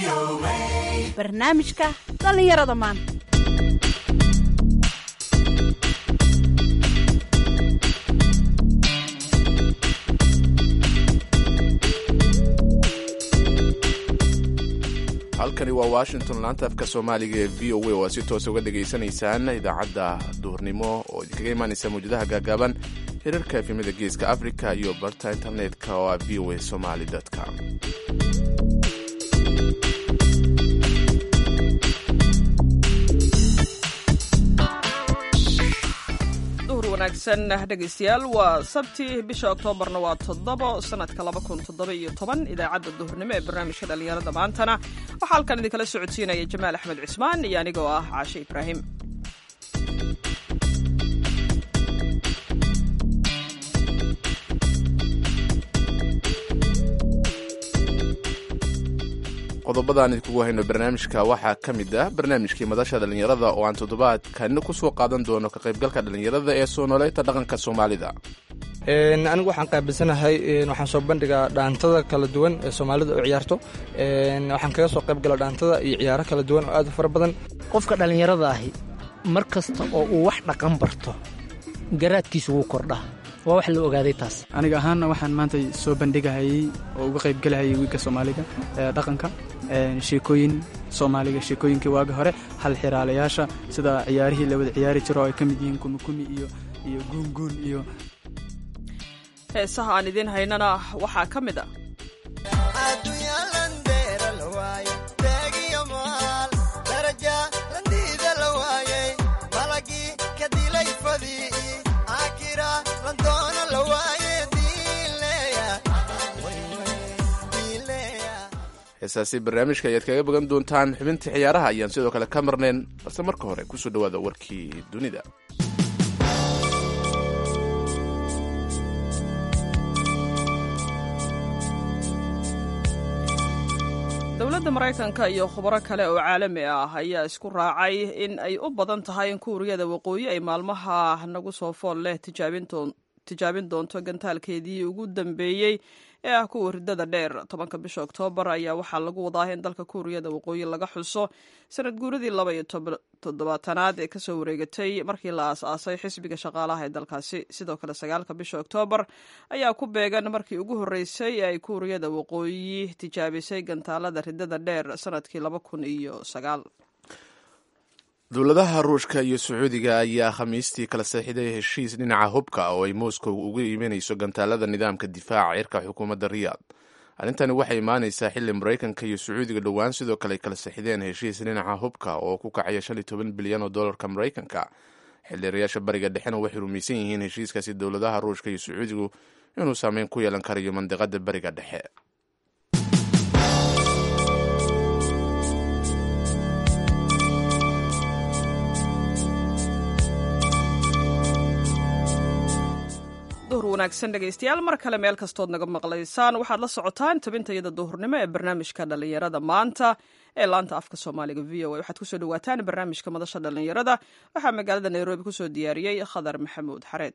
barnaamijka dhallinyarada maanta halkani waa washington laanta afka soomaaliga ee v o a oo aad si toos uga dhegaysanaysaan idaacadda duhurnimo oo idinkaga imaanaysa mawjadaha gaagaaban hirarka efemada geeska africa iyo barta internetka oo ah v o a somaly com duhur wanaagsan dhegaystayaal waa sabti bisha oktoobarna waa toddobo sanadka laba kun toddoba iyo toban idaacadda duhurnimo ee barnaamijka dhallinyarada maantana waxaa halkan idinkala socodsiinaya jamaal axmed cismaan iyo anigoo ah caashe ibraahim qodobadaan idinkugu hayno barnaamijka waxaa ka mid ah barnaamijkii madasha dhallinyarada oo aan toddobaadkani ku soo qaadan doono ka qaybgalka dhallinyarada ee soo nooleynta dhaqanka soomaalida anigu waxaan qaabilsanahay waxaan soo bandhigaa dhaantada kala duwan ee soomaalida u ciyaarto waxaan kaga soo qayb gala dhaantada iyo ciyaaro kala duwan oo aad u fara badan qofka dhallinyarada ahi mar kasta oo uu wax dhaqan barto garaadkiisu wuu kordhaa waa wax la ogaaday taas aniga ahaanna waxaan maanta soo bandhigahayey oo uga qaybgelahayay wiilka soomaaliga ee dhaqanka sheekooyin soomaaliga sheekooyinkii waagi hore hal xiraalayaasha sida ciyaarihii la wada ciyaari jiro oo ay ka mid yihiin kumikumi iyo iyo guunguun iyo heesaha aan idiin haynana waxaa ka mid a heesaasi barnaamijka ayaad kaga bagan doontaan xubintii ciyaaraha ayaan sidoo kale ka marnayn balse marka hore kusoo dhowaada warkii dunida dowladda maraykanka iyo khubaro kale oo caalami ah ayaa isku raacay in ay u badan tahay in kuuriyada waqooyi ay maalmaha nagu soo fool leh tijaabin doonto gantaalkeedii ugu dambeeyey ee ah kuwa ridada dheer tobanka bisha oktoobar ayaa waxaa lagu wadaa in dalka kuuriyada waqooyi laga xuso sanad guuradii laba iyo toddobaatanaad ee kasoo wareegatay markii la aas-aasay xisbiga shaqaalaha ee dalkaasi sidoo kale sagaalka bisha oktoobar ayaa ku beegan markii ugu horreysay ee ay kuuriyada waqooyi tijaabisay gantaalada ridada dheer sanadkii laba kun iyo sagaal dowladaha ruushka iyo sacuudiga ayaa khamiistii kala seexiday heshiis dhinaca hubka oo ay moscow uga iimanayso gantaalada nidaamka difaaca cirka xukuumadda riyaad arrintani waxay imaanaysaa xilli maraykanka iyo sacuudiga dhowaan sidoo kale ay kala seexideen heshiis dhinaca hubka oo ku kacaya shan iyo toban bilyan oo dollarka maraykanka xildhiirayaasha bariga dhexena waxay rumaysan yihiin heshiiskaasi dowladaha ruushka iyo sacuudigu inuu saameyn ku yeelan karayo mandiqada bariga dhexe duhur wanaagsan dhegaystayaal mar kale meel kastood naga maqlaysaan waxaad la socotaan tabintayada duhurnimo ee barnaamijka dhallinyarada maanta ee laanta afka soomaaliga v o a waxaad kusoo dhawaataan barnaamijka madasha dhallinyarada waxaa magaalada nairobi kusoo diyaariyey khadar maxamuud xareed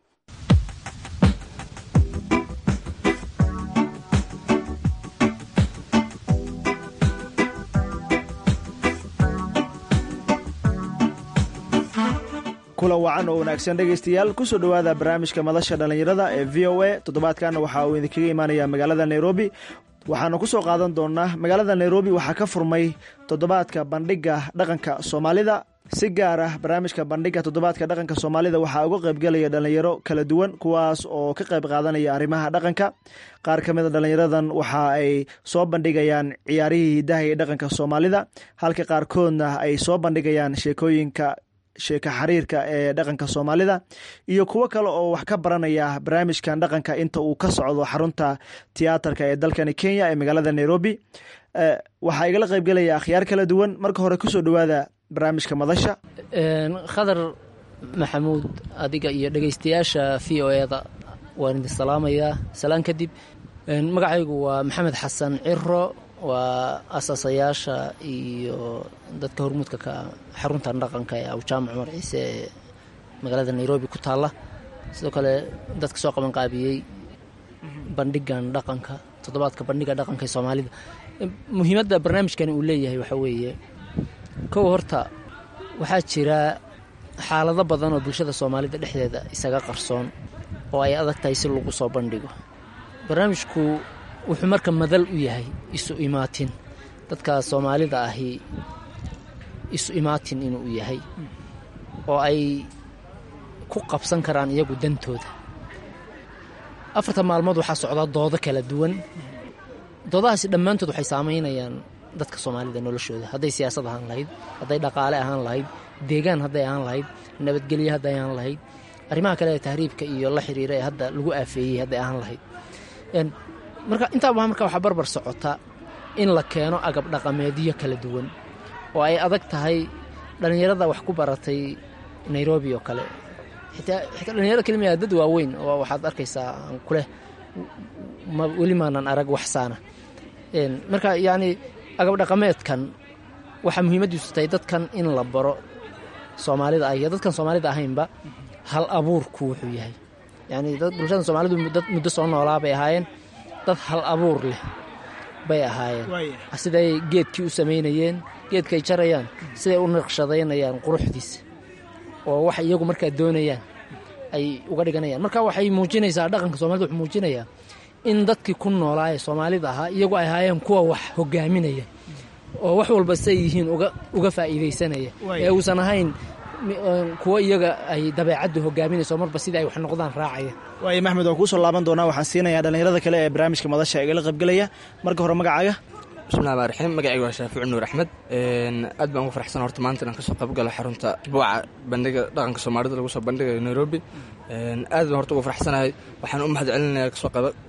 kulan wacan oo wanaagsan dhegaystayaal kusoo dhowaada barnaamijka madasha dhallinyarada ee v o a toddobaadkan waxa uu idinkaga imaanaya magaalada nairobi waxaanu ku soo qaadan doonaa magaalada nairobi waxaa ka furmay toddobaadka bandhiga dhaqanka soomaalida si gaar ah barnaamijka bandhiga toddobaadka dhaqanka soomaalida waxaa uga qaybgelaya dhallinyaro kala duwan kuwaas oo ka qayb qaadanaya arrimaha dhaqanka qaar ka mid a dhallinyaradan waxa ay soo bandhigayaan ciyaarihii hidaha iyo dhaqanka soomaalida halka qaarkoodna ay soo bandhigayaan sheekooyinka sheeka xiriirka ee dhaqanka soomaalida iyo kuwo kale oo wax ka baranaya barnaamijkan dhaqanka inta uu ka socdo xarunta tiyaatarka ee dalkani kenya ee magaalada nairobi waxaa igala qaybgelaya akhyaar kala duwan marka hore kusoo dhowaada barnaamijka madasha khadar maxamuud adiga iyo dhegaystayaasha v o eda waan idin salaamayaa salaan kadib magacaygu waa maxamed xasan ciro waa asaasayaasha iyo dadka hormuudka ka xaruntan dhaqanka ee awjaamac cumar ciise ee magaalada nairobi ku taalla sidoo kale dadka soo qaban qaabiyey bandhigan dhaqanka toddobaadka bandhiga dhaqanka ee soomaalida muhiimadda barnaamijkani uu leeyahay waxaa weeye kow horta waxaa jira xaalado badan oo bulshada soomaalida dhexdeeda isaga qarsoon oo ay adag tahay si lagu soo bandhigo barnaamijku wuxuu marka madal u yahay isu imaatin dadka soomaalida ahi isu imaatin inuu yahay oo ay ku qabsan karaan iyagu dantooda afarta maalmood waxaa socdaa doodo kala duwan doodahaasi dhammaantood waxay saamaynayaan dadka soomaalida noloshooda hadday siyaasad ahaan lahayd hadday dhaqaale ahaan lahayd deegaan hadday ahaan lahayd nabadgelyo hadday ahaan lahayd arrimaha kale ee tahriibka iyo la xiriira ee hadda lagu aafeeyey hadday ahaan lahayd marka intaaba marka waxaa barbar socota in la keeno agab dhaqameedyo kala duwan oo ay adag tahay dhallinyarada wax ku baratay nairobi oo kale xitaa xitaa dhalinyarada kelimiya dad waaweyn oo waxaad arkaysaa kuleh weli maanan arag waxsaana marka yacni agab dhaqameedkan waxaa muhiimaddiisu tahay dadkan in la baro soomaalida ah iyo dadkan soomaalida ahaynba hal abuurku wuxuu yahay yacni dad bulshada soomaalidu dad muddo soo noolaa bay ahaayeen dad hal abuur leh bay ahaayeen siday geedkii u samaynayeen geedkaay jarayaan siday u naqshadaynayaan quruxdiisa oo wax iyagu markaa doonayaan ay uga dhiganayaan marka waxay muujinaysaa dhaqanka soomaalida wuxuu muujinayaa in dadkii ku noolaa ee soomaalida ahaa iyagu ay ahaayeen kuwa wax hogaaminaya oo wax walba say yihiin uga faa'iidaysanaya ee uusan ahayn kuwo iyaga ay dabeecaddu hogaaminayso marba sidai ay wax noqdaan raacaya waayo maxmed waan kuusoo laaban doonaa waxaan siinayaa dhallinyarada kale ee barnaamijka madasha igala qaybgelaya marka hore magacaaga bismillahi rmaan raxiim magacayga waa shaafici nuur axmed aad baan ugu farxsan horta maanta inaan kasoo qaybgalo xarunta isbuuca bandhiga dhaqanka soomaalida lagu soo bandhigayo nairobi aad baan horta ugu farxsanahay waxaan u mahad celinaya kasoo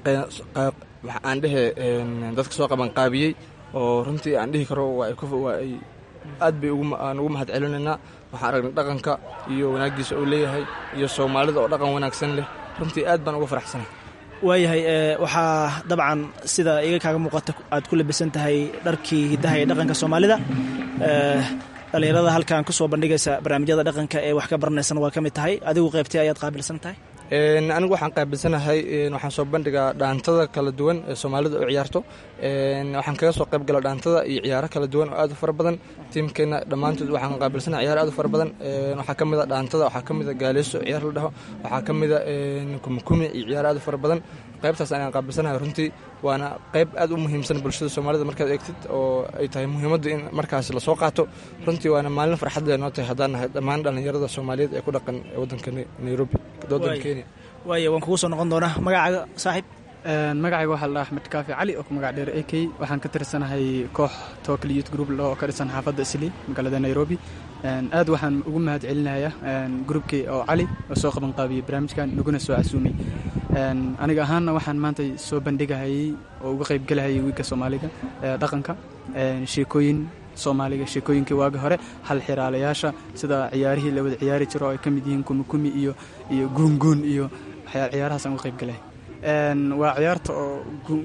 aan dhehe dadka soo qabanqaabiyey oo runtii aan dhihi karo waa ay aad bay aan ugu mahad celinaynaa waxaan aragnay dhaqanka iyo wanaaggiisa uu leeyahay iyo soomaalida oo dhaqan wanaagsan leh runtii aad baan ugu faraxsanahay waayahay waxaa dabcan sida iga kaaga muuqata aad ku labisan tahay dharkii hiddaha ee dhaqanka soomaalida dhallinyarada halkan ku soo bandhigaysa barnaamijyada dhaqanka ee wax ka baranaysan waa ka mid tahay adigu qaybtay ayaad qaabilsan tahay anigu waxaan qaabilsanahay waxaan soo bandhigaa dhaantada kala duwan ee soomaalida u ciyaarto waxaan kaga soo qayb gala dhaantada iyo ciyaaro kala duwan oo aad u fara badan tiimkeenna dhammaantood waxaan qaabilsanahay ciyaaro aad u fara badan waxaa ka mid a dhaantada waxaa ka mid a gaaleeso ciyaar la dhaho waxaa ka mid a kumikumi iyo ciyaaro aad u fara badan qaybtaas ayaan qaabilsanahay runtii waana qayb aad u muhiimsan bulshada soomaalida markaad eegtid oo ay tahay muhiimaddu in markaas lasoo qaato runtii waana maalin farxad leh noo tahay haddaan nahay dhammaan dhallinyarada soomaaliyeed ee ku dhaqan waddanka nairobi waddanka kenya waaya waan kugu soo noqon doonaa magacaaga saaxiib magacayga waxaa la dhaha axmed kaafi cali oo ku magac dheer a k waxaan ka tirsanahay koox tokal youth group oo ka dhisan xaafadda islii magaalada nairobi aad waxaan ugu mahad celinayaa groupkii oo cali oo soo qaban qaabiyey barnaamijkan naguna soo casuumay aniga ahaanna waxaan maanta soo bandhigahayey oo uga qaybgelahayay wiilka soomaaliga dhaqanka sheekooyin soomaaliga sheekooyinkii waagi hore hal xiraalayaasha sida ciyaarihii la wada ciyaari jiro oo ay ka mid yihiin kumikumi iyo iyo guunguun iyo ciyaarahaasaan uga qaybgalay waa ciyaarta oo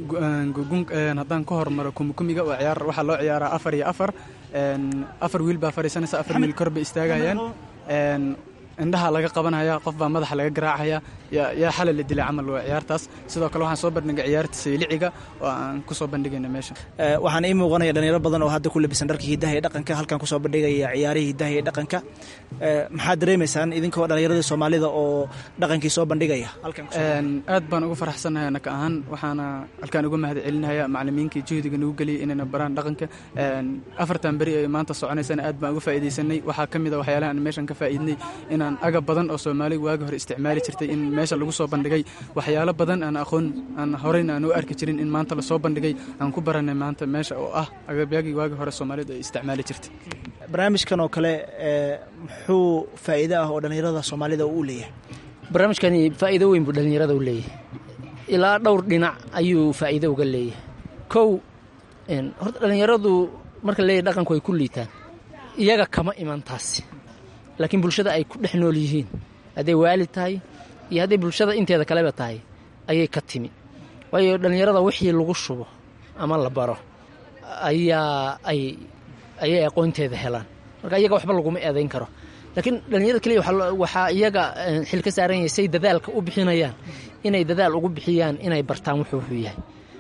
haddaan ka hormaro kumikumiga waa ciyaar waxaa loo ciyaaraa afar iyo afar afar wiil baa fadhiisanaysa afar wiil kor bay istaagayaan indhaha laga qabanaya qof baa madaxa laga garaacaya yaa xalay la dilay camal waa ciyaartaas sidoo kale waxaan soo bandhigay ciyaarta sayliciga oo aan ku soo bandhigayna meesha waxaan ii muuqanaya dhalinyaro badan oo hadda ku labisan dharka hiddaha ee dhaqanka halkan kusoo bandhigaya ciyaarihii hiddaha ee dhaqanka maxaad dareemaysaan idinkoo dhallinyaradii soomaalida oo dhaqankii soo bandhigaya aad baan ugu faraxsanahay anaka ahaan waxaana halkaan uga mahad celinaya macalimiinkii juhdiga nagu geliyay inayna baraan dhaqanka afartan beri ay maanta soconaysana aad baan uga faa'iidaysanay waxaa ka mid a waxyaalaha aan meeshan ka faa'iidnay inaan agab badan oo soomaaliga waagi hore isticmaali jirtay in meesha lagu soo bandhigay waxyaalo badan aan aqoon aan horeyna aan u arki jirin in maanta lasoo bandhigay aan ku baranay maanta meesha oo ah agabyagii waagi hore soomaalidu ay isticmaali jirtay barnaamijkan oo kale muxuu faa'iido ah oo dhallinyarada soomaalida uu u leeyahay barnaamijkani faa'iido weyn buu dhallinyarada u leeyahay ilaa dhowr dhinac ayuu faa'iido uga leeyahay kow horta dhallinyaradu marka leeyahy dhaqanku ay ku liitaan iyaga kama iman taasi laakiin bulshada ay ku dhex nool yihiin hadday waalid tahay iyo hadday bulshada inteeda kaleba tahay ayay ka timi waayo dhallinyarada wixii lagu shubo ama la baro ayaa ay ayay aqoonteeda helaan marka iyaga waxba laguma eedayn karo laakiin dhallinyarada keliya waxaa iyaga xil ka saaran yahay say dadaalka u bixinayaan inay dadaal ugu bixiyaan inay bartaan wuxuu wuxuu yahay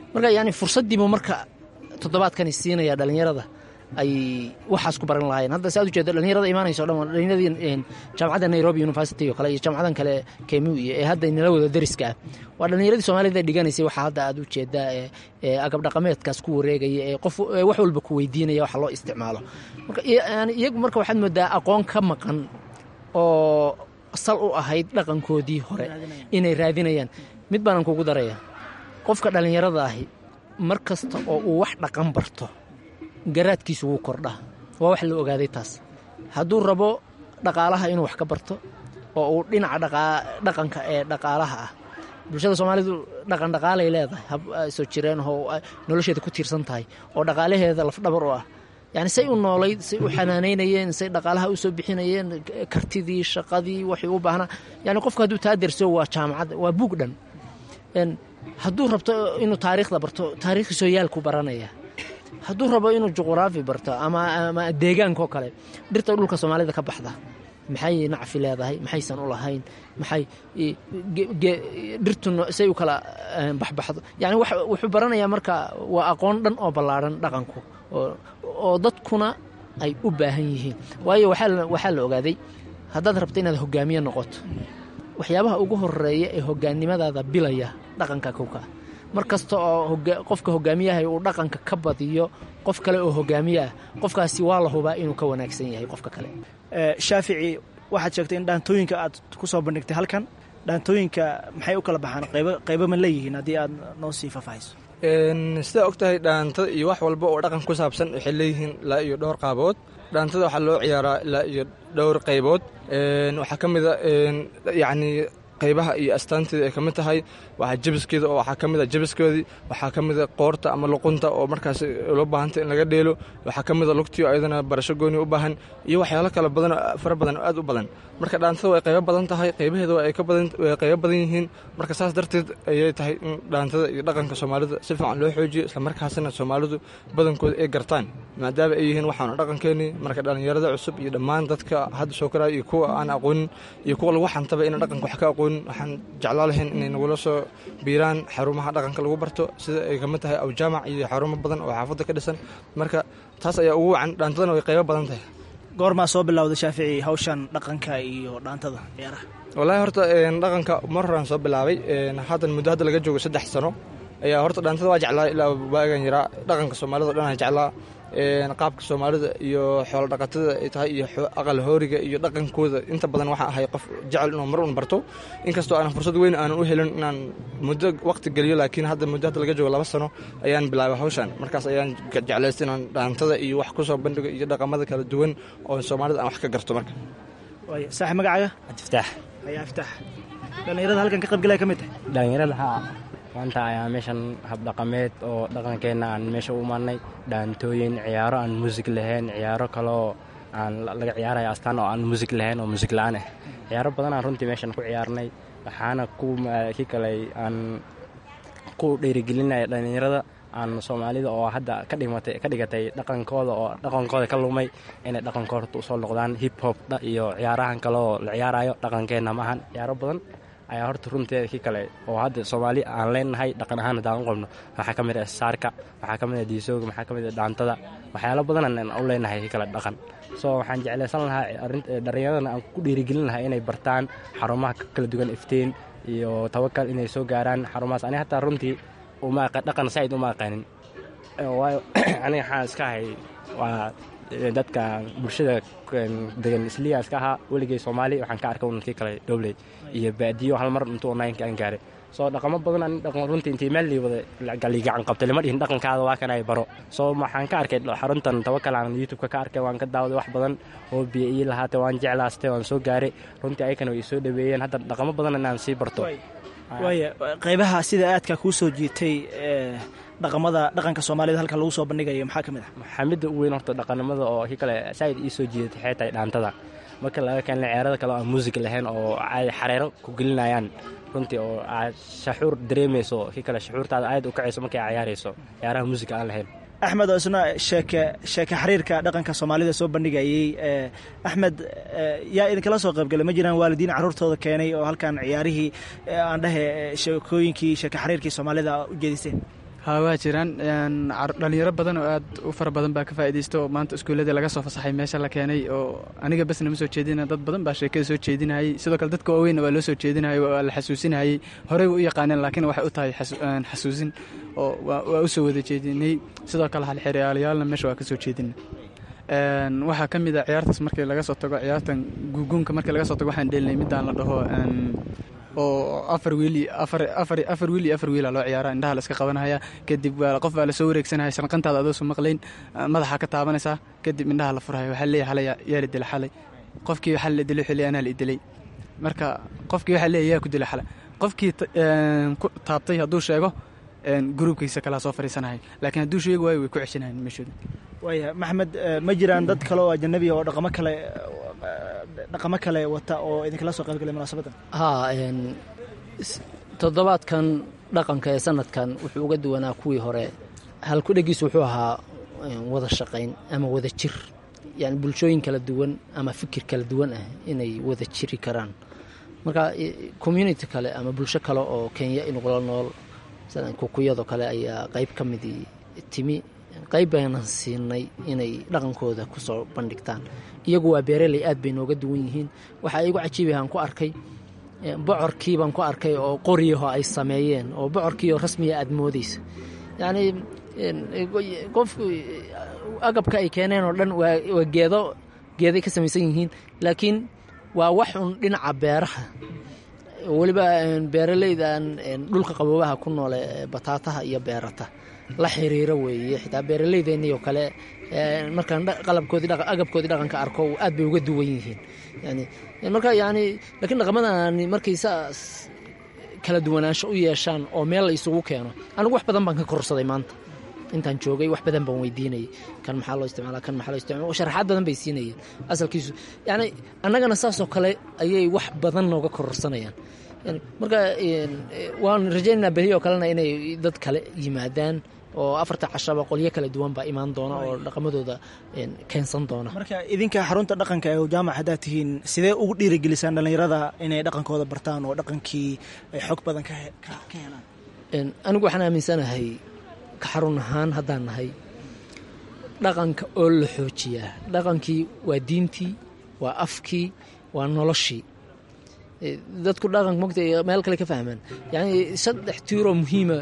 marka yani fursaddiibu marka toddobaadkani siinaya dhallinyarada ay waxaas ku baran lahaayeen hadda saad ujeeda dhallinyarada imaanayso dhan waa dhallinyaradii jaamacadda nairobi university oo kale iyo jaamacadan kale kemu iyo ee hadda inala wada dariska ah waa dhallinyaradii soomaalida dhiganaysay waxaa hadda aad ujeedaa ee agab dhaqameedkaas ku wareegaya ee qof wax walba ku weydiinaya waxa loo isticmaalo marka yani iyagu marka waxaad moodaa aqoon ka maqan oo sal u ahayd dhaqankoodii hore inay raadinayaan mid baanan kugu daraya qofka dhallinyarada ahi mar kasta oo uu wax dhaqan barto garaadkiisu wuu kordhaa waa wax la ogaaday taas hadduu rabo dhaqaalaha inuu wax ka barto oo uu dhinaca dhaqanka ee dhaqaalaha ah bulshada soomaalidu dhaqan dhaqaalay leedahay hab soo jireen oo nolosheeda ku tiirsan tahay oo dhaqaalaheeda lafdhabar u ah yani say u noolayd say u xanaanaynayeen say dhaqaalaha u soo bixinayeen kartidii shaqadii waxay u baahnaa yani qofku hadduu taa derso waa jaamacad waa buug dhan hadduu rabto inuu taariikhda barto taariikhii sooyaalku baranaya hadduu rabo inuu juquraafi barto ama deegaankaoo kale dhirta dhulka soomaalida ka baxda maxay nacfi leedahay maxaysan u lahayn maxay dhirtu say u kala baxbaxdo yani wuxuu baranayaa marka waa aqoon dhan oo ballaadhan dhaqanku oo dadkuna ay u baahan yihiin waayo waxaa la ogaaday haddaad rabto inaad hogaamiye noqoto waxyaabaha ugu horeeya ee hogaannimadaada bilaya dhaqanka kowka mar kasta oo qofka hogaamiyaha uu dhaqanka ka badiyo qof kale oo hogaamiye ah qofkaasi waa la hubaa inuu ka wanaagsan yahay qofka kale shaafici waxaad sheegtay in dhaantooyinka aad ku soo bandhigtay halkan dhaantooyinka maxay u kala baxaan qaybo ma leeyihiin haddii aad noo sii faahfaahiso sidaa og tahay dhaantada iyo wax walba oo dhaqan ku saabsan waxay leeyihiin ilaa iyo dhowr qaabood dhaantada waxaa loo ciyaaraa ilaa iyo dhowr qaybood waxaa ka mida yacni qaybaha iyo astaanteeda ay ka mid tahay waxaa jabiskeeda oo waxaa ka mid a jabiskeedii waxaa ka mid a qoorta ama luqunta oo markaas loo baahantay in laga dheelo waxaa ka mid a lugtii oo ayadana barasho gooni u baahan iyo waxyaalo kale badan fara badan oo aad u badan marka dhaantada way qaybo badan tahay qaybaheeda way qaybo badan yihiin marka saas darteed ayay tahay in dhaantada iyo dhaqanka soomaalida si fiican loo xoojiyo islamarkaasina soomaalidu badankooda ay gartaan maadaama ay yihiin waxaanu dhaqankeenii marka dhallinyarada cusub iyo dhammaan dadka hadda soo koraya iyo kuwa aan aqoonin iyo kuwa lagu xantaba ina dhaqanka wax ka aqoonin waxaan jeclaa lahayn inay nagula soo biiraan xarumaha dhaqanka lagu barto sida ay kamid tahay awjaamac iyo xarumo badan oo xaafadda ka dhisan marka taas ayaa ugu wacan dhaantadana way qaybo badan tahay goormaa soo bilowda shaafici hawshan dhaqanka iyo dhaantada ciyaaraha wallaahi horta dhaqanka mar horaan soo bilaabay haddan muddo hadda laga joogo saddex sano ayaa horta dhaantada waa jeclaa ilaa waagan yaraa dhaqanka soomaalida o dhan aan jeclaa qaabka soomaalida iyo xoolo dhaqatada ay tahay iyo aqal hooriga iyo dhaqankooda inta badan waxaa ahay qof jecel inuu mar un barto inkastoo aanan fursad weyn aanan u helin inaan muddo waqti geliyo laakiin hadda muddo hadda laga joogo laba sano ayaan bilaabay hawshan markaas ayaan jeclaystay inaan dhaantada iyo wax ku soo bandhigo iyo dhaqamada kala duwan oo soomaalida aan wax ka garto marka saaxib magacaaga cabdiftaax ayaa iftaax dhallinyarada halkan ka qaybgalaya ka mid tahay dhallinyarada haa maanta ayaa meeshan habdhaqameed oo dhaqankeenna aan meesha u imaanay dhaantooyin ciyaaro aan muusig lahayn ciyaaro kaloo aan laga ciyaaraya astaan oo aan muusig lahayn oo muusig la-aan ah ciyaaro badan aan runtii meeshan ku ciyaarnay waxaana ki kale aan ku dhiirigelinaya dhallinyarada aan soomaalida oo hadda ka dhimatay ka dhigatay dhaqankooda oo dhaqankooda ka lumay inay dhaqankooda usoo noqdaan hip hop iyo ciyaarahan kale oo la ciyaarayo dhaqankeenna maahan ciyaaro badan ayaa horta runteeda ki kale oo hadda soomaali aan leenahay dhaqan ahaan haddaan u qabno waxaa ka mid ah saarka waxaa ka mid ah diisooga waxaa ka mid ah dhaantada waxyaalo badan aan u leenahay ki kale dhaqan so waxaan jeclaysan lahaa dhallinyaradana aan ku dhiirigelin lahaa inay bartaan xarumaha kala duwan iftiin iyo tawakal inay soo gaaraan xarumahaas ani hataa runtii dhaqan saaid uma aqaanin waayo aniga waxaan iska ahay waa dadka bulshada degan isliya iska ahaa weligay soomaali waxaan ka arkay unankii kale dhowley iyo baadiyo hal mar intuu onlineka aan gaaray soo dhaqamo badan ani dhaqan runtii intii meel lii wada galigacan qabtay lama dhihin dhaqankaada waa kan ay baro soo waxaan ka arkay xaruntan tawakal aan youtubeka ka arkay waan ka daawaday wax badan oo biyo ii lahaatay waan jeclaastay waan soo gaaray runtii ayakana way soo dhaweeyeen hadda dhaqamo badan inaan sii barto waaya qaybaha sida aadka kuu soo jiitay dhaqamada dhaqanka soomaalida halkan lagu soo bandhigayo maxaa ka mid ah maxamida u weyn horta dhaqanimada oo ki kale saaid ii soo jiidatay xee tahay dhaantada marka laga keenay ciyaarada kale oo aan muusig lahayn oo ay xareero ku gelinayaan runtii oo aad shaxuur dareemayso ki kale shaxuurtaada aad u kacayso markay ciyaarayso ciyaaraha muusiga aan lahayn axmed oo isna sheeke sheeke xiriirka dhaqanka soomaalida soo bandhigayey axmed yaa idinkala soo qaybgalay ma jiraan waalidiin carruurtooda keenay oo halkan ciyaarihii aan dhahe sheekooyinkii sheeke xiriirkii soomaalida u jeediseen haa waa jiraan dhalinyaro badan oo aad u fara badan baa ka faa'iidaysta oo maanta iskuulladii laga soo fasaxay meesha la keenay oo aniga basna ma soo jeedina dad badan baa sheekada soo jeedinayay sidoo kale dadka waaweynna waa loo soo jeedinayay waa la xasuusinayay horey way u yaqaaneen laakiin waxay u tahay xasuusin oo waa u soo wada jeedinay sidoo kale halxeryaalayaalna meesha waa ka soo jeedina waxaa ka mid a ciyaartaas markii laga soo tago ciyaartan guuguunka markii laga soo tago waxaan dhelinay midaan la dhaho oo afar wiil afar wiil iyo afar wiila loo ciyaara indhaha la iska qabanaya kadib qof baa lasoo wareegsanaya shanqantaada adoo soo maqlayn madaxa ka taabanaysaa kadib indhaha la furaya waxaa leeyahay xalay yaa la dilay xalay qofkii waxaa la dilay xilli anaa la idilay marka qofkii waxaa leeyahay yaa ku dilay xalay qofkii ku taabtay hadduu sheego gruubkiisa kalaa soo fariisanaya laakiin hadduu sheegi waayo way ku ceshanayan meeshooda waaya maxamed ma jiraan dad kale oo ajanabiya oo dhaqamo kale dhaqamo kale wata oo idinkala soo qaybgalay munaasabaddan haa toddobaadkan dhaqanka ee sanadkan wuxuu uga duwanaa kuwii hore halkudhegiis wuxuu ahaa wada shaqayn ama wada jir yani bulshooyin kala duwan ama fikir kala duwan ah inay wada jiri karaan marka community kale ama bulsho kale oo kenya inugula nool kukuyadoo kale ayaa qayb ka midii timi qayb baynan siinay inay dhaqankooda kusoo bandhigtaan iyagu waa beereley aad bay nooga duwan yihiin waxaa igu cajiibahaan ku arkay bocorkii baan ku arkay oo qoryaho ay sameeyeen oo bocorkiioo rasmiya aad moodaysa yacnii qofku agabka ay keeneen oo dhan waa geedo geeday ka samaysan yihiin laakiin waa wax un dhinaca beeraha weliba beeraleydan dhulka qaboobaha ku noole bataataha iyo beerata la xiriiro weeye xitaa beeraleydeennii oo kale markaan qalabkoodii agabkoodii dhaqanka arko aad bay uga duwan yihiin yani marka yani laakiin dhaqamadani markay saas kala duwanaansho u yeeshaan oo meel la isugu keeno anigu wax badan baan ka korsaday maanta intaan joogay wax badan baan weydiinayay kan maxaa loo isticmaala kan maxaa loo isticmaala sharaxaad badan bay siinayeen asalkiisu yani annagana saasoo kale ayay wax badan nooga kororsanayaan marka waan rajaynaynaa beri oo kalena inay dad kale yimaadaan oo afarta cashaba qolyo kala duwan baa imaan doona oo dhaqamadooda keensan doona marka idinka xarunta dhaqanka ee jaamac haddaad tihiin sidee ugu dhiirigelisaan dhallinyarada inay dhaqankooda bartaan oo dhaqankii ay xog badan ka helaan anigu waxaan aaminsanahay ka xarun ahaan haddaan nahay dhaqanka oo la xoojiyaa dhaqankii waa diintii waa afkii waa noloshii dadku dhaqanka mogta meel kale ka fahmaan yani saddex tiiroo muhiima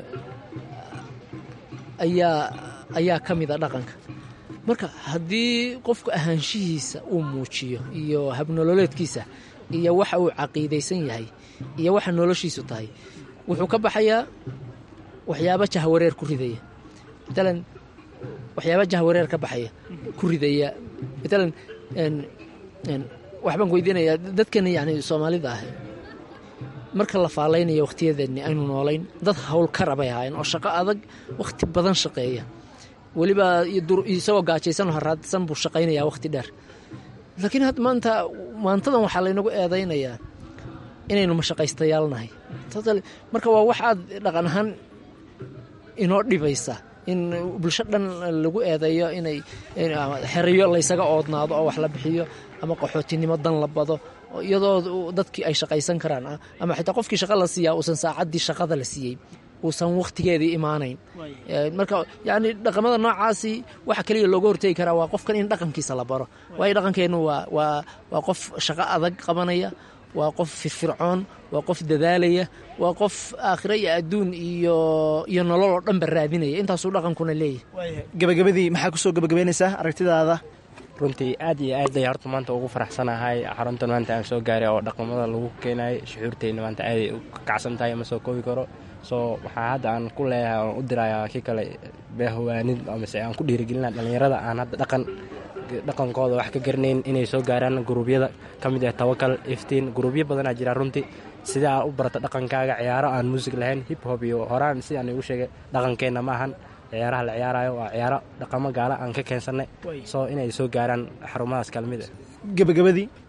ayaa ayaa ka mid a dhaqanka marka haddii qofku ahaanshihiisa uu muujiyo iyo habnololeedkiisa iyo waxa uu caqiidaysan yahay iyo waxa noloshiisu tahay wuxuu ka baxayaa waxyaaba jahwareer ku ridaya matalan waxyaaba jahwareer ka baxaya ku ridaya matalan waxbaan ku weydiinayaa dadkani yani soomaalida ah marka la faalaynayo wakhtiyadeeni aynu noolayn dad howlkara bay ahaayeen oo shaqo adag wakhti badan shaqeeya weliba isagoo gaajaysan oo haraadsan buu shaqaynayaa wakhti dheer laakiin had maanta maantadan waxaa laynagu eedaynayaa inaynu mashaqaystayaal nahay marka waa wax aad dhaqan ahaan inoo dhibaysa in bulsho dhan lagu eedeeyo inay xeriyo laysaga oodnaado oo wax la bixiyo ama qaxootinimo dan la bado iyadoo dadkii ay shaqaysan karaan ama xitaa qofkii shaqa la siiyaa uusan saacaddii shaqada la siiyey uusan wakhtigeedii imaanayn marka yani dhaqamada noocaasi waxa keliya looga hortegi karaa waa qofkan in dhaqankiisa la baro waayo dhaqankeennu waa qof shaqo adag qabanaya waa qof firfircoon waa qof dadaalaya waa qof aakhiro iyo adduun iyo iyo nolol oo dhanba raadinaya intaasuu dhaqankuna leeyahay gabagabadii maxaa kusoo gabagabaynaysaa aragtidaada runtii aad iyo aad ay horta maanta ugu faraxsanahay xaruntan maanta aan soo gaaray oo dhaqamada lagu keenayo shucuurteyna maanta aaday u kacsan tahay ma soo koobi karo soo waxaa hadda aan ku leeyahay oon u dirayaa kii kale beehwaanid amase aan ku dhiirigelina dhallinyarada aan hadda dhaqan dhaqankooda wax ka garanayn inay soo gaaraan guruubyada ka mid ah tawakal iftiin guruubyo badanaa jira runtii sida aa u barata dhaqankaaga ciyaaro aan muusig lahayn hip hop iyo horaan si aan igu sheegay dhaqankeenna ma ahan ciyaaraha la ciyaarayo waa ciyaaro dhaqamo gaala aan ka keensannay soo inay soo gaaraan xarumahaas kala mid ah gabagabadii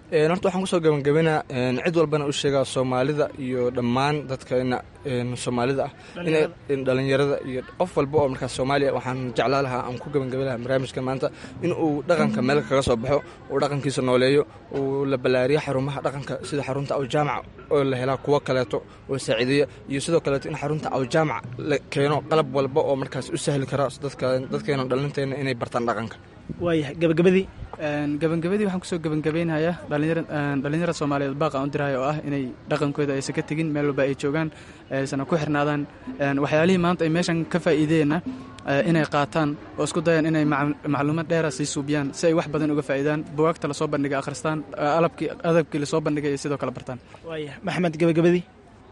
horta waxaan kusoo gabangabinaa cid walbana u sheegaa soomaalida iyo dhammaan dadkana soomaalida ah in dhalinyarada iyo qof walba oo markaas soomaaliya waxaan jeclaa lahaa aan ku gabangabin lahaa barnaamijka maanta in uu dhaqanka meel kaga soo baxo uu dhaqankiisa nooleeyo uu la ballaariyo xarumaha dhaqanka sida xarunta awjaamaca oo la helaa kuwo kaleeto oo saaciideeya iyo sidoo kaleeto in xarunta awjaamaca la keeno qalab walba oo markaas u sahli kara dadkeena dhalinteena inay bartaan dhaqanka waayahay gabagabadii gabangabadii waxaan kusoo gabangabeynayaa dhalinyarada soomaaliyeed baaq aan u dirahay oo ah inay dhaqankooda aysan ka tegin meel walba ay joogaan aysan ku xirnaadaan waxyaalihii maanta ay meeshan ka faa'iideenna inay qaataan oo isku dayaan inay macluumaad dheera sii suubiyaan si ay wax badan uga faa'iidaan bugaagta lasoo bandhigay akhristaan alabkii adabkii lasoo bandhigay ay sidoo kale bartaan waaya maxamed gabagabadii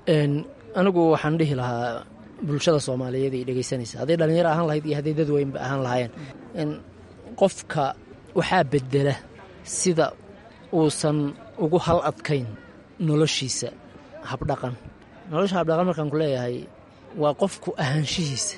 anigu waxaan dhihi lahaa bulshada soomaaliyeed ay dhegaysanaysa hadday dhallinyaro ahaan lahayd iyo hadday dad weynba ahaan lahaayeen qofka waxaa bedela sida uusan ugu hal adkayn noloshiisa habdhaqan nolosha habdhaqan markaan ku leeyahay waa qofku ahaanshihiisa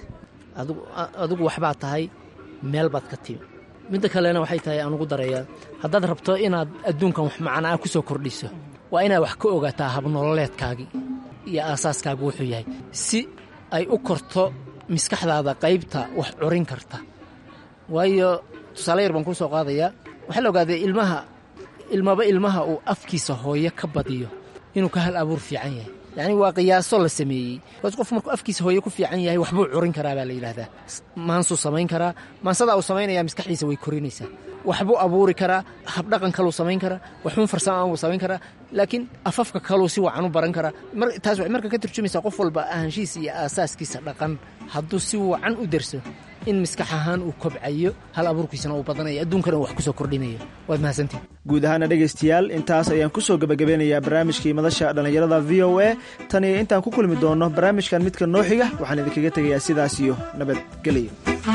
adigu waxbaad tahay meel baad ka timi midda kalena waxay tahay aan ugu darayaa haddaad rabto inaad adduunkan wax macnaa ku soo kordhiso waa inaad wax ka ogaataa habnololeedkaagii iyo aasaaskaagu wuxuu yahay si ay u korto maskaxdaada qaybta wax curin karta waayo tusaale yar baan kuu soo qaadayaa waxaa la ogaaday ilmaha ilmaba ilmaha uu afkiisa hooyo ka badiyo inuu ka hal abuur fiican yahay yacni waa qiyaaso la sameeyey bas qof markuu afkiisa hooyo ku fiican yahay waxbuu curin karaa baa la yidhaahdaa maansuu samayn karaa maansadaa uu samaynaya maskaxdiisa way korinaysaa waxbuu abuuri karaa habdhaqan kaluu samayn karaa waxbun farsama buu samayn karaa laakiin afafka kaluu si wacan u baran karaa taas waxay marka ka turjumaysaa qof walba ahaanshihiisa iyo aasaaskiisa dhaqan hadduu si wacan u derso in maskax ahaan uu kobcayo hal abuurkiisana uu badanayo adduunkana uu wax ku soo kordhinayo waad mahadsantihin guud ahaana dhegaystayaal intaas ayaan ku soo gebagabeynayaa barnaamijkii madasha dhallinyarada v o a tan iyo intaan ku kulmi doonno barnaamijkan midka noo xiga waxaan idinkaga tegayaa sidaas iyo nabadgelyo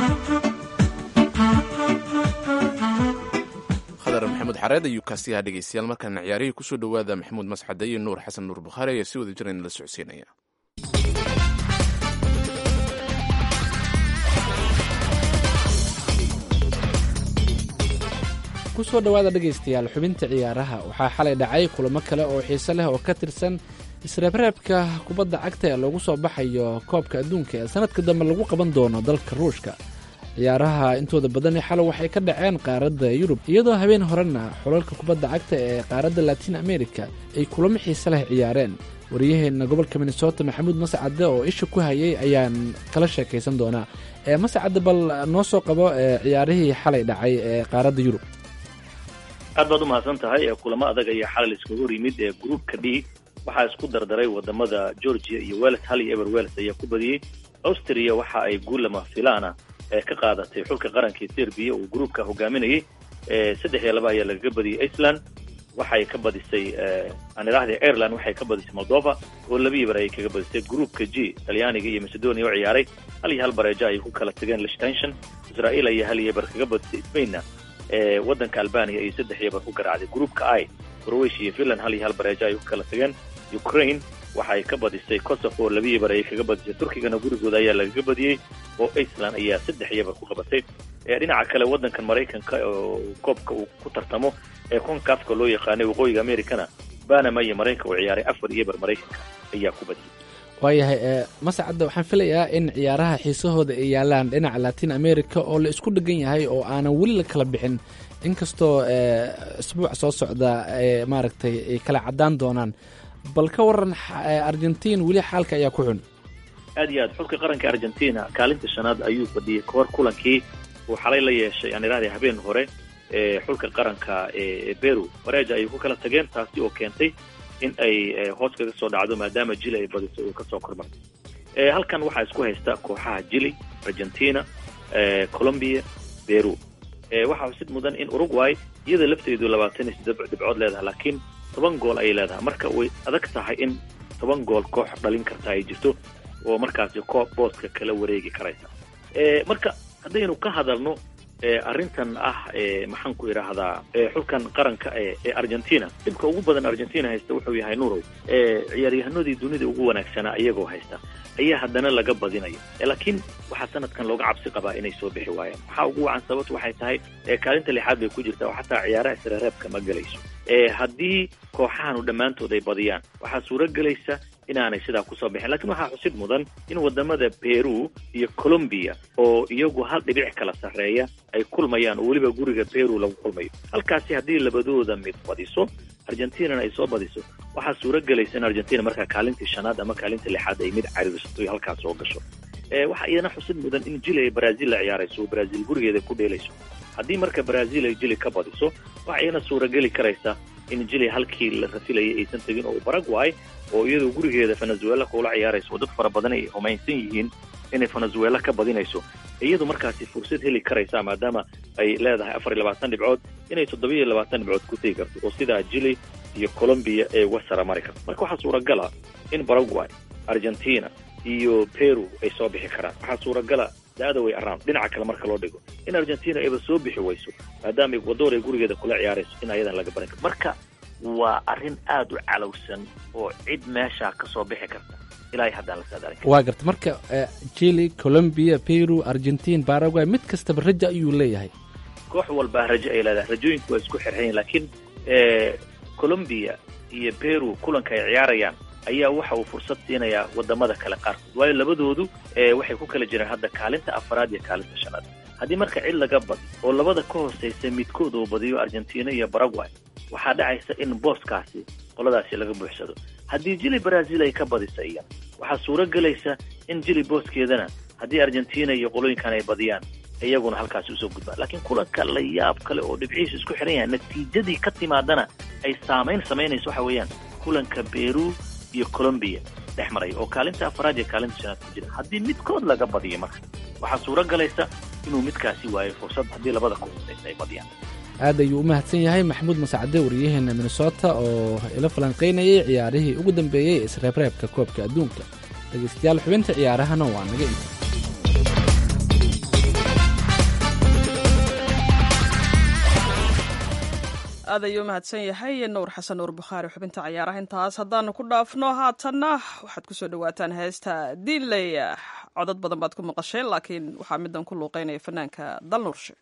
khadar maxamuud xareed ayuu kaasiyaha dhegaystayaal markaana ciyaarihii kusoo dhowaada maxamuud masxade iyo nuur xasan nuur bukhaari ayaa si wada jirayna la socodsiinaya kusoo dhowaada dhegaystayaal xubinta ciyaaraha waxaa xalay dhacay kulamo kale oo xiise leh oo ka tirsan isreebreebka kubadda cagta ee loogu soo baxayo koobka adduunka ee sanadka dambe lagu qaban doono dalka ruushka ciyaaraha intooda badani xalay waxay ka dhaceen qaaradda yurub iyadoo habeen horena xulalka kubadda cagta ee qaaradda latiin america ay kulamo xiise leh ciyaareen wariyaheenna gobolka minnesota maxamuud mascade oo isha ku hayay ayaan kala sheekaysan doonaa ee mascade bal noo soo qabo ciyaarihii xalay dhacay ee qaaradda yurub aad baad u mahadsan tahay kulamo adag ayaa xalay iskaga hor yimid ee groupka d waxaa isku dardaray wadamada georgia iyo wales hal iyo eber wales ayaa ku badiyey austria waxa ay guul lama filaana ee ka qaadatay xulka qarankii serbiya uu groupka hogaaminayay saddex iyo laba ayaa lagaga badiyey iceland waxay ka badisay aan idhaahday ireland waxay ka badisay moldova oo laba iyo bar ayay kaga badisay groupka g talyaaniga iyo macedonia oo ciyaaray hal iyo hal bareejo ayay ku kala tageen lichtenshon israel ayaa hal iyo bar kaga badisay spainna ee waddanka albania iyo saddex iyo bar ku garaacday groupka i croatia iyo finland hal iyo hal bareejo ayay ku kala tageen ukraine waxay ka badisay kosovo oo laba iyo bar ayay kaga badisay turkigana gurigooda ayaa lagaga badiyey oo iceland ayaa saddex iyo bar ku qabatay dhinaca kale waddankan maraykanka oo koobka uu ku tartamo ee concafka loo yaqaanay waqooyiga americana banama iyo maraykanka uu ciyaaray afar iyo bar maraykanka ayaa ku badiyey waayahay mascadda waxaan filayaa in ciyaaraha xiisahooda ay yaalaan dhinaca latin america oo la isku dhegan yahay oo aanan weli la kala bixin inkastoo isbuuc soo socda maaragtay ay kala caddaan doonaan bal ka waran argentiin weli xaalka ayaa ku xun aad iyo aad xulka qaranka argentina kaalinta shanaad ayuu fadhiyey kahor kulankii uu xalay la yeeshay aan idhahday habeen hore ee xulka qaranka ee beru bareja ayay ku kala tageen taasi oo keentay in ay hoos kaga soo dhacdo maadaama jili ay badiso uu kasoo kormartay halkan waxaa isku haysta kooxaha jili argentina colombia beru waxaa xusid mudan in uruguay iyada lafteedu labaatan iyo siddeed dhibcood leedahay laakiin toban gool ayay leedahay marka way adag tahay in toban gool koox dhalin karta ay jirto oo markaasi koob booska kala wareegi karaysa marka haddaynu ka hadalno arrintan ah maxaan ku idhaahdaa xulkan qaranka ee argentina dhibka ugu badan argentina haysta wuxuu yahay nurow ciyaaryahanadii dunida ugu wanaagsanaa iyagoo haysta ayaa haddana laga badinayo laakiin waxaa sanadkan looga cabsi qabaa inay soo bixi waayaan waxaa ugu wacan sababtu waxay tahay kaalinta lixaad bay ku jirtaa oo xataa ciyaaraha isreereebka ma gelayso haddii kooxahanu dhammaantood ay badiyaan waxaa suuro gelaysa inaanay sidaa kusoo bixin lakiin waxaa xusid mudan in wadamada peru iyo colombia oo iyagu hal dhibic kala sarreeya ay kulmayaan oo weliba guriga peru lagu kulmayo halkaasi haddii labadooda mid badiso argentinana ay soo badiso waxaa suuro gelaysa in argentina markaa kaalintii shanaad ama kaalintii lixaad ay mid cariirsato iyo halkaas soo gasho waxaa iyana xusid mudan in jili ay brazil la ciyaarayso oo brazil gurigeeda ku dheelayso haddii marka brazil ay jili ka badiso waxaa iyana suurageli karaysa in jili halkii la rafilayay aysan tegin oo baragway oo iyadoo gurigeeda venezuela kula ciyaarayso oo dad fara badan ay humaysan yihiin inay venezuela ka badinayso iyadu markaasi fursad heli karaysa maadaama ay leedahay afar iyo labaatan dhibcood inay toddoba iyo labaatan dhibcood ku tegi karto oo sidaa jili iyo colombia ee uga sara mari karto marka waxaa suuragala in baragway argentina iyo peru ay soo bixi karaan waxaa suuragala the way around dhinaca kale marka loo dhigo in argentina ayba soo bixi wayso maadaama ecuador ay gurigeeda kula ciyaarayso in ayadan laga barin karo marka waa arrin aada u calowsan oo cid meeshaa ka soo bixi karta ilaa haddaan la saadaalin waa garta marka chile colombia peru argentine paraguay mid kastaba raja ayuu leeyahay koox walbaa rajo ay leedahay rajooyinku waa isku xirxayin laakiin colombia iyo peru kulanka ay ciyaarayaan ayaa waxa uu fursad siinayaa wadamada kale qaarkood waayo labadoodu waxay ku kala jiraan hadda kaalinta afaraad iyo kaalinta shanaad haddii marka cid laga badi oo labada ka hooseysa midkood uu badiyo argentina iyo baragway waxaa dhacaysa in booskaasi qoladaasi laga buuxsado haddii jili brazil ay ka badisa iyan waxaa suuro gelaysa in jili booskeedana haddii argentina iyo qolooyinkan ay badiyaan iyaguna halkaasi usoo gudbaan laakiin kulanka la yaab kale oo dhibcihiisu isku xihan yahay natiijadii ka timaadana ay saamayn samaynayso waxa weeyaan kulanka peru iyo colombia dhex maraya oo kaalinta afaraad iyo kaalinta shanaad ku jira haddii midkood laga badiyo marka waxaa suuro galaysa inuu midkaasi waayo fursad haddii labada ka hooseysa ay badiyaan aad ayuu u mahadsan yahay maxamuud masacade waryaheena minnesota oo ila falanqaynayay ciyaarihii ugu dambeeyey ee isreebreebka koobka adduunka dhegaystayaal xubinta ciyaarahana waa naga inta aad ayuu u mahadsan yahay nuur xasan nuur bukhaari xubinta ciyaaraha intaas haddaanu ku dhaafno haatanna waxaad kusoo dhawaataan heesta diinley codad badan baad ku maqasheen laakiin waxaa midan ku luuqeynaya fanaanka dalnuurshe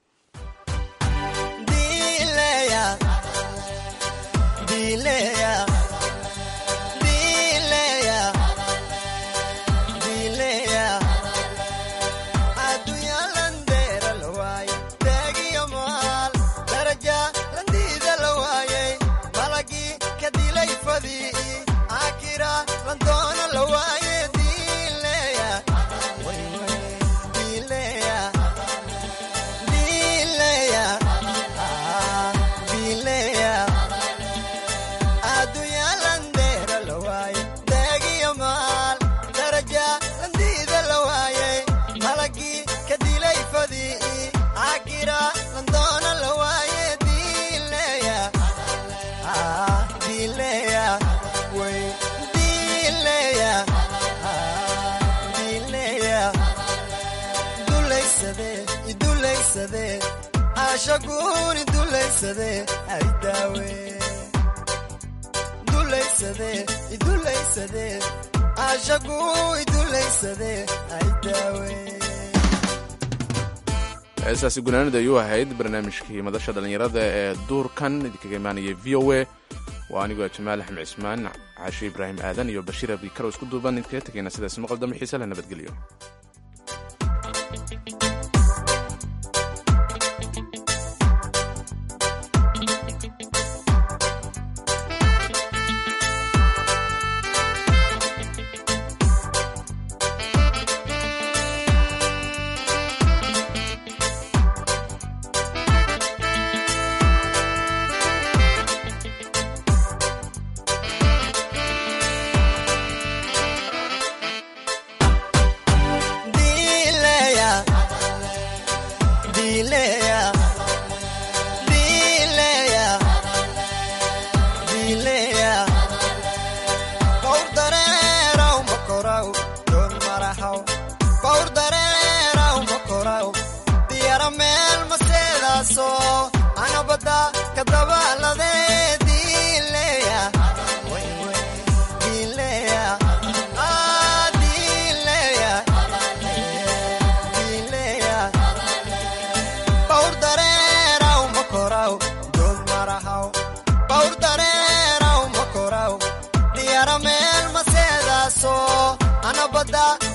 heestaasi gunaanida ayuu ahayd barnaamijkii madasha dhallinyarada ee duurkan idinkaga imaanaya v o a waa anigoo jamaal axmed cismaan caashi ibraahim aadan iyo bashiir abdikaro isku duuban idinkaga tegayna sidaas maqal dambe xiise leh nabadgelyo nabadda